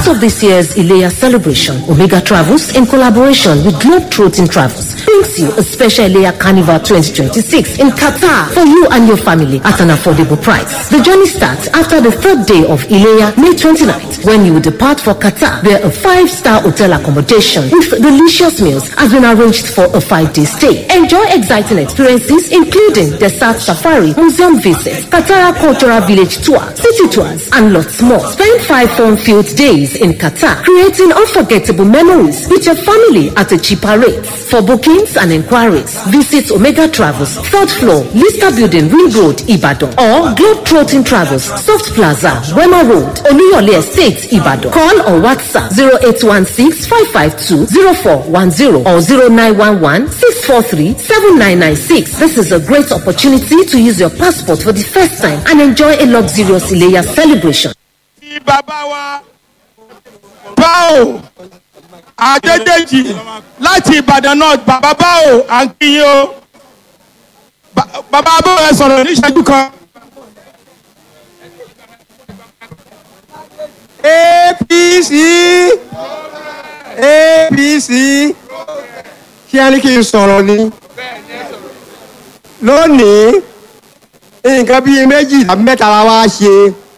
part of this year's Ilea celebration, Omega Travels, in collaboration with Globetrotting Travels, brings you a special Ilea Carnival 2026 in Qatar for you and your family at an affordable price. The journey starts after the third day of Ilea, May 29th, when you will depart for Qatar, where a five-star hotel accommodation with delicious meals has been arranged for a five-day stay. Enjoy exciting experiences, including desert safari, museum visits, Qatar cultural village tour, city tours, and lots more. Spend five fun-filled days in Qatar, creating unforgettable memories with your family at a cheaper rate. For bookings and inquiries, visit Omega Travels, third floor, Lister Building, Ring Road, Ibadan, or Globetrotting Travels, Soft Plaza, Wema Road, Oluyole Estate, Ibadan. Call or WhatsApp 0816-552-0410 or 0911-643-7996. This is a great opportunity to use your passport for the first time and enjoy a luxurious Ileya celebration. ti bàbá wa báwo àdédèjì láti ìbàdàn náà bàbá báwo à ń kí yín o Ba- bàbá báwo ẹ sọ̀rọ̀ ní ìṣẹ́jú kan. apc apc kí á ní kí n sọ̀rọ̀ ni lónìí nǹkan bíi méjì tàbí mẹ́ta la wá ṣe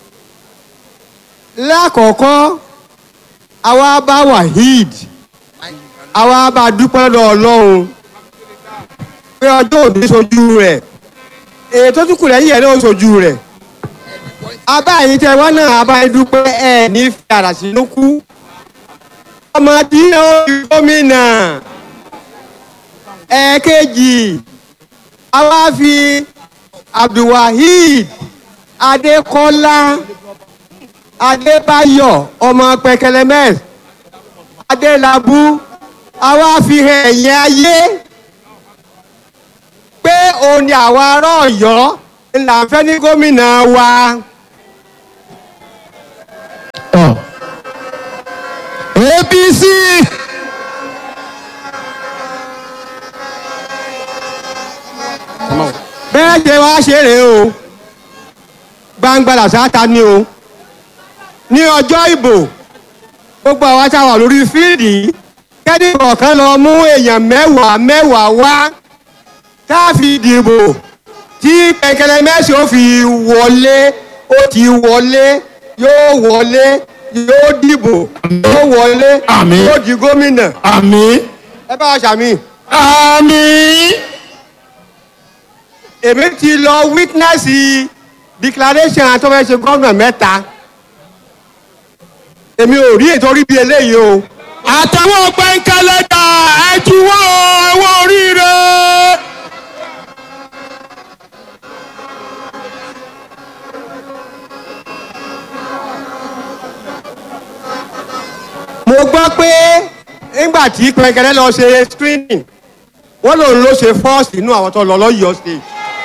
lákọ̀ọ́kọ́ àwa bá waheed àwa bá dúpẹ́ lọ́dọ̀ ọlọ́run pé ọjọ́ òní sojú rẹ̀ ètò tó kù lẹ́yìn ẹ̀ ló sojú rẹ̀ abáyé tẹ wọn náà abáyé dúpẹ́ ẹ ní fìyàrá sínú kú ọmọ tí ó di gómìnà ẹ̀ẹ̀kejì àwa fi abdulwaheed adékọ́lá adébáyọ̀ ọmọ pẹkẹlẹmẹs adélábù àwa fi hàn ẹ̀yìn ayé pé òun ni àwa ará ọ̀yọ́ ńlá ń fẹ́ ní gómìnà wa. apc bẹ́ẹ̀ ṣe wá ṣe rèé o gbangba làṣáta ni o ní ọjọ́ ìbò gbogbo àwa tá a wà lórí fíìdì kẹ́ni kọ̀ọ̀kan lọ mú èèyàn mẹ́wàá mẹ́wàá wá tá a fi dìbò tí kẹ̀kẹ́rẹ́ mẹ́sì ó fi wọlé ó ti wọlé yóò wọlé yóò dìbò yóò wọlé Àmín. yóò di gómìnà àmì ẹ bá a ṣàmì. àmì èmi ti lọ witness declaration àtọ́fẹ́sẹ̀ gómìnà mẹ́ta èmi ò rí ètò orí bíi eléyìí o àtàwọn pẹ́ńkẹ́lẹ́dà ẹ̀júwọ́ owó oríire. mo gbọ́ pé nígbà tí pẹ̀kẹ́rẹ́ lọ ṣe screening wọ́n lòun ló ṣe first nínú àwọn tó lọ lọ́yọ̀ọ́ state.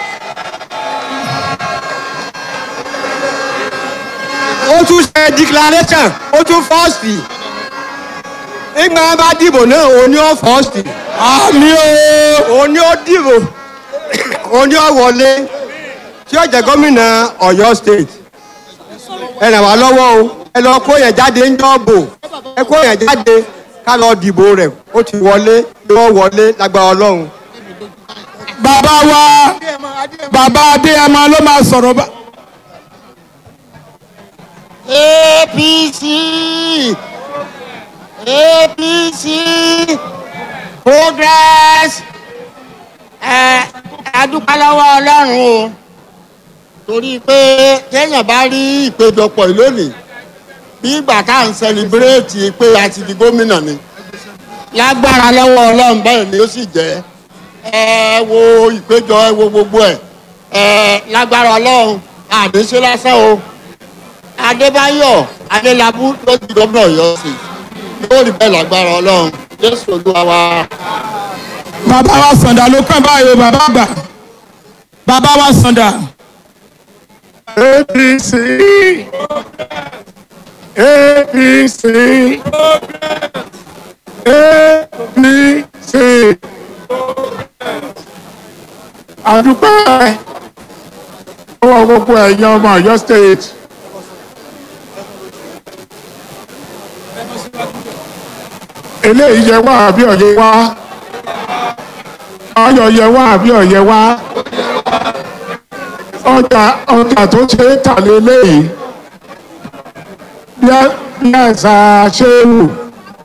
ó tún ṣe declaration ó tún first nígbà wọn bá dìbò náà òun ni ó first àmì o. òun ni ó dìbò òun ni ó wọlé tí ó jẹ gómìnà Ọ̀yọ́ state ẹ ràn wá lọ́wọ́ o ẹ lọ kó yẹn jáde ń jọ́bò ẹ kó yẹn jáde ká lọ dìbò rẹ̀ ó ti wọlé yóò wọlé lágbára Ọlọ́run. bàbá wa bàbá adéyẹmọ ló máa sọ̀rọ̀ bá. apc apc progress ẹ adúpẹ́ lọ́wọ́ ọlọ́run o torí pé téèyàn bá rí ìpéjọpọ̀ yìí lónìí bí ìgbà tá à ń sẹlẹbírẹ́ẹ̀tì pé a ti di gómìnà ni lágbára lọ́wọ́ ọlọ́run bẹ́ẹ̀ ni ó sì jẹ́ ẹ wo ìpéjọ ẹ wo gbogbo ẹ ẹ lágbára ọlọ́run àdéṣe lásán o adébáyọ̀ adélábù ló di gómìnà ọ̀yọ́ sí yóò rí bẹ́ẹ̀ lágbára ọlọ́run jésù olúwa wa. bàbá wa sàǹdà ló kàn báyìí o bàbá àgbà bàbá wa sàǹdà. apc apc apc àdúpẹ́ ọwọ́ gbogbo ẹ̀yin ọmọ ọ̀yọ́ state eléyìí yẹ wá àbí ọ̀yẹ́ wá ayọ̀ yẹ wá àbí ọ̀yẹ́ wá ọjà ọjà tó ṣe é tà lélẹ́yìí bí àṣà ṣéwù